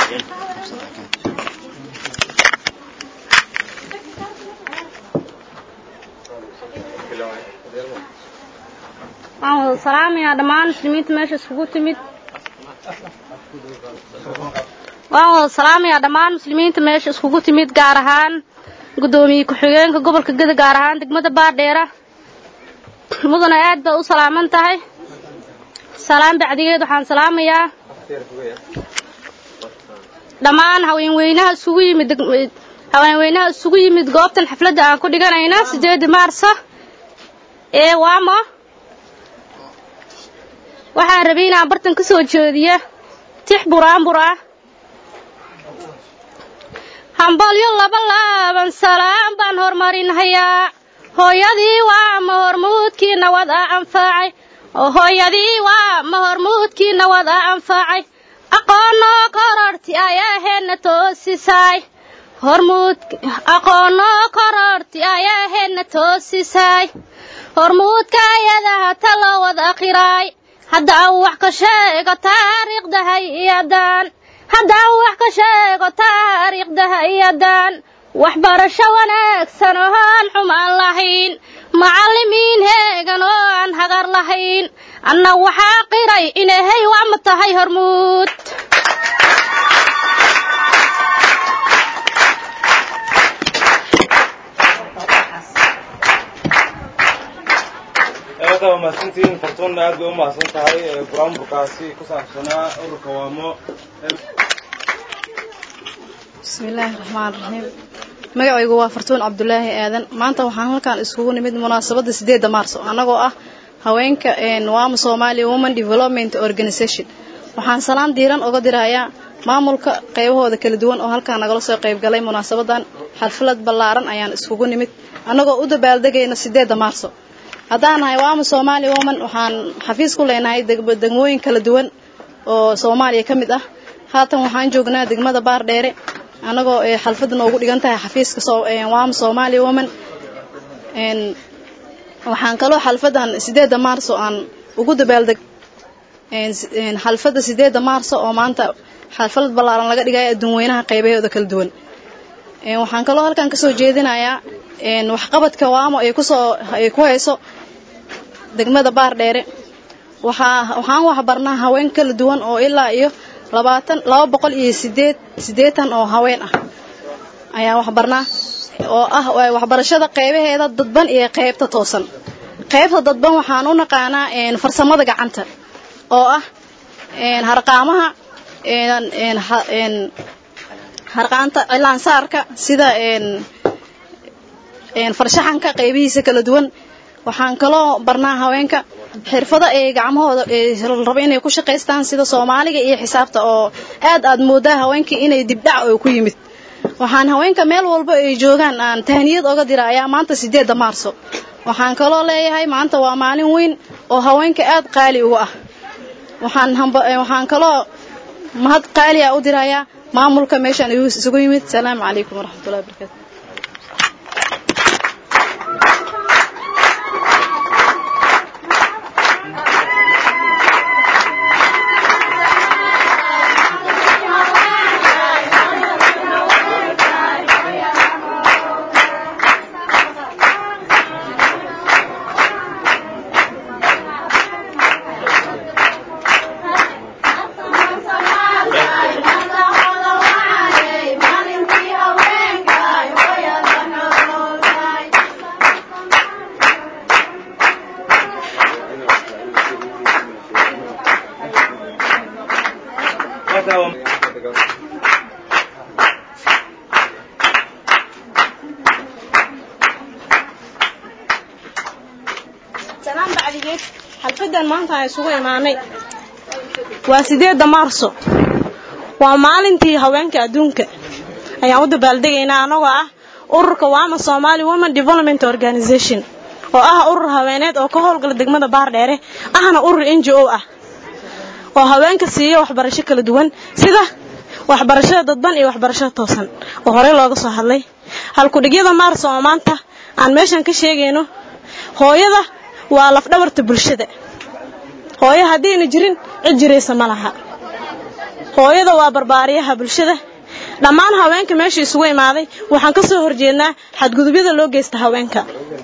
waxaan wada salaamayaa dhammaan muslimiinta meesha iskugu timid waan wada salaamayaa dhammaan muslimiinta meesha iskugu timid gaar ahaan guddoomiye ku-xigeenka gobolka geda gaar ahaan degmada baardheera mudana aad baa u salaaman tahay salaam bacdigeed waxaan salaamayaa dhammaan haweenweynaha isugu yimid haweenweynaha isugu yimid goobtan xafladda aan ku dhiganayna sideeda maarsa ee waamo waxaan rabay inaan bartan ka soo jeediya tix buraanbur ah hambalyo laba laaban salaam baan horumarinhayaa hooyadii waa ma hormuudkii nawad a anfaacay hooyadii waa ma hormuudkii nawad a anfaacay aqoonoo kororti ayaa heedna toosisaay hormuud aqoonoo kororti ayaa heedna toosisaay hormuudka ayadaha taloo wada akhiraay hadda aan wax ka sheego taariikhda hay-adan hadda aan wax ka sheego taariikhda hay-adan waxbarasho wanaagsan oo aan xumaan lahayn macallimiin heegan oo aan hagar lahayn anna waxaa qiray inahay waama tahay hormuud aad waa mahadsantihiin fartuunna aad bay u mahadsan tahay buraanburkaasi ku saabsanaa ururka waamo bismillaahi raxmaan raxiim magacaygu waa fartuun cabdulaahi aadan maanta waxaan halkan iskugu nimid munaasabadda sideedda maarso annagoo ah haweenka waamo somalia woman development organisation waxaan salaan diiran uga dirayaa maamulka qaybahooda kala duwan oo halkaan nagala soo qaybgalay munaasabadan xalfalad ballaaran ayaan iskugu nimid annagoo u dabaaldegayna sideedda maarso haddaan nahay waamo somalia woman waxaan xafiis ku leenahay degmooyin kala duwan oo soomaaliya ka mid ah haatan waxaan joognaa degmada baardheere annagoo xalfadda noogu dhigan tahay xafiiska waamo somalia woman waxaan kaloo xalfadan sideedda maarso aan ugu dabaaldeg xalfadda sideedda maarso oo maanta xalfalad ballaaran laga dhigaya adduunweynaha qaybahooda kala duwan waxaan kaloo halkan kasoo jeedinayaa waxqabadka waamo ay kusoo ay ku hayso degmada baardheere waxaa waxaan waxbarnaa haween kala duwan oo ilaa iyo labaatan laba boqol iyo sideed siddeetan oo haween ah ayaan waxbarnaa oo ah waxbarashada qaybaheeda dadban iyo qaybta toosan qaybta dadban waxaan u naqaanaa farsamada gacanta oo ah harqaamaha harqaanta cilaansaarka sida farshaxanka qaybihiisa kala duwan waxaan kaloo barnaa haweenka xirfado ay gacmahooda rabo inay ku shaqaystaan sida soomaaliga iyo xisaabta oo aad aad moodaa haweenkii inay dibdhac oo ku yimid waxaan haweenka meel walba ay joogaan aan tahniyad oga dirayaa maanta sideedda maarso waxaan kaloo leeyahay maanta waa maalin weyn oo haweenka aad qaali uga ah waxaan waxaan kaloo mahad qaali ah u dirayaa maamulka meeshaan isugu yimid salaamu calaykum waraxmatullahi wabarakatu salaan bacdigeed xalfadan maanta aan isugu imaanay waa sideedda maarso waa maalintii haweenka adduunka ayaan u dabaaldegaynaa annagoo ah ururka waama somaali women development organisation oo ah urur haweeneed oo ka howlgala degmada baardheere ahna urur n g o ah oo haweenka siiya waxbarasho kala duwan sida waxbarashada dadban iyo waxbarashada toosan oo horey looga soo hadlay halkudhigyada maarso oo maanta aan meeshan ka sheegayno hooyada waa lafdhabarta bulshada hooyo haddiina jirin cid jiraysa ma laha hooyada waa barbaariyaha bulshada dhammaan haweenka meesha isugu imaaday waxaan ka soo horjeednaa xadgudubyada loo geysta haweenka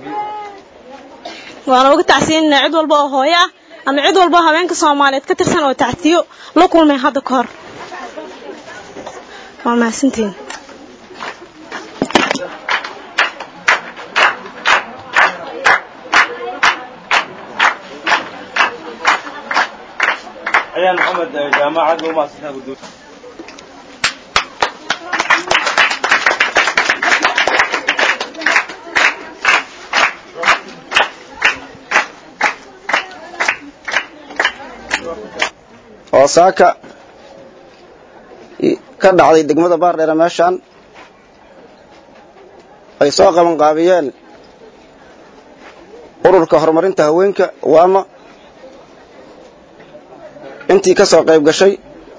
waana uga tacsiinanaa cid walba oo hooyo ah ama cid walba oo haweenka soomaaliyeed ka tirsan oo tacsiyo la kulmay hadda ka hor waa mahadsantiin ayaan maxamed jaamacad u mahadsantaha gudoomiye oo saaka ka dhacday degmada baardheere meeshaan ay soo qaban qaabiyeen ururka horumarinta haweenka waama intii ka soo qayb gashay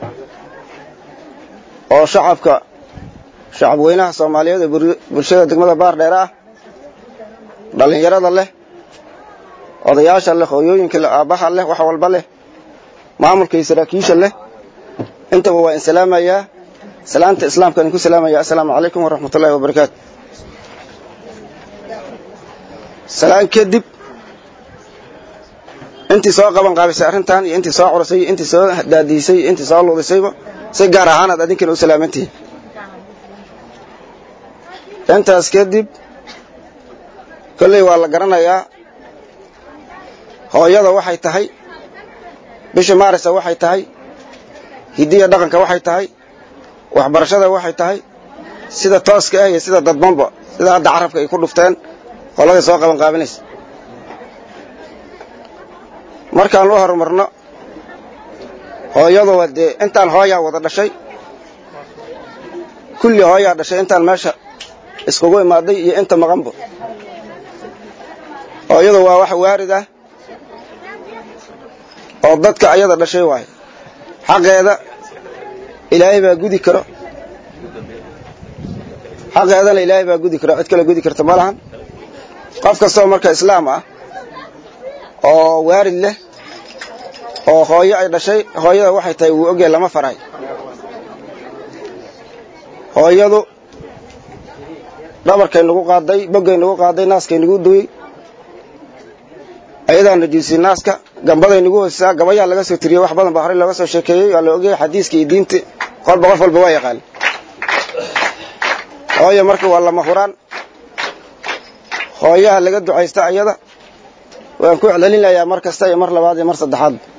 oo shacabka shacab weynaha soomaaliyeed ee bulshada degmada baardheere ah dhallinyarada leh odayaasha leh hooyooyinka leh aabbaha leh wax walba leh maamulka iyo saraakiisha leh intaba waa in salaamayaa salaanta islaamka idinku salaamaya assalaamu calaykum waraxmatullahi wabarakaatu salaan kadib intii soo qaban qaabisay arrintan iyo intii soo curasay iyo intii soo daadiisay iyo intii soo luudisayba si gaar ahaanaad adinkana u salaamantihiin intaas kadib kolley waa la garanayaa hooyada waxay tahay bisha maarisa waxay tahay hidiya dhaqanka waxay tahay waxbarashada waxay tahay sida tooska ah iyo sida dadbanba sida hadda carabka ay ku dhufteen qolada soo qaban qaabinaysa markaan u horumarno hooyadu waa dee intaan hooyaa wada dhashay kulli hooyaa dhashay intaan meesha iskugu imaaday iyo inta maqanba hooyadu waa wax waarid ah oo dadka ayada dhashay waayo xaqeeda ilaahay baa gudi karo xaqeedana ilaahay baa gudi karo cid kale gudi karta ma lahan qof kastoo marka islaam ah oo waarid leh oo hooyo ay dhashay hooyada waxay tahay wuu ogyahay lama faray hooyadu dhabarkay nagu qaaday boggay nagu qaaday naaskay nagu duwey ayadaa najiisay naaska gambaday nagu hoosisaa gabayaa laga soo tiriyey wax badan baa horey looga soo sheekeeyey waa la ogyahay xadiiska iyo diinta qolba qof walba waa yaqaan hooyo marka waa lama huraan hooyaha laga ducaysta ayada waan ku celcelinayaa mar kasta iyo mar labaad iyo mar saddexaad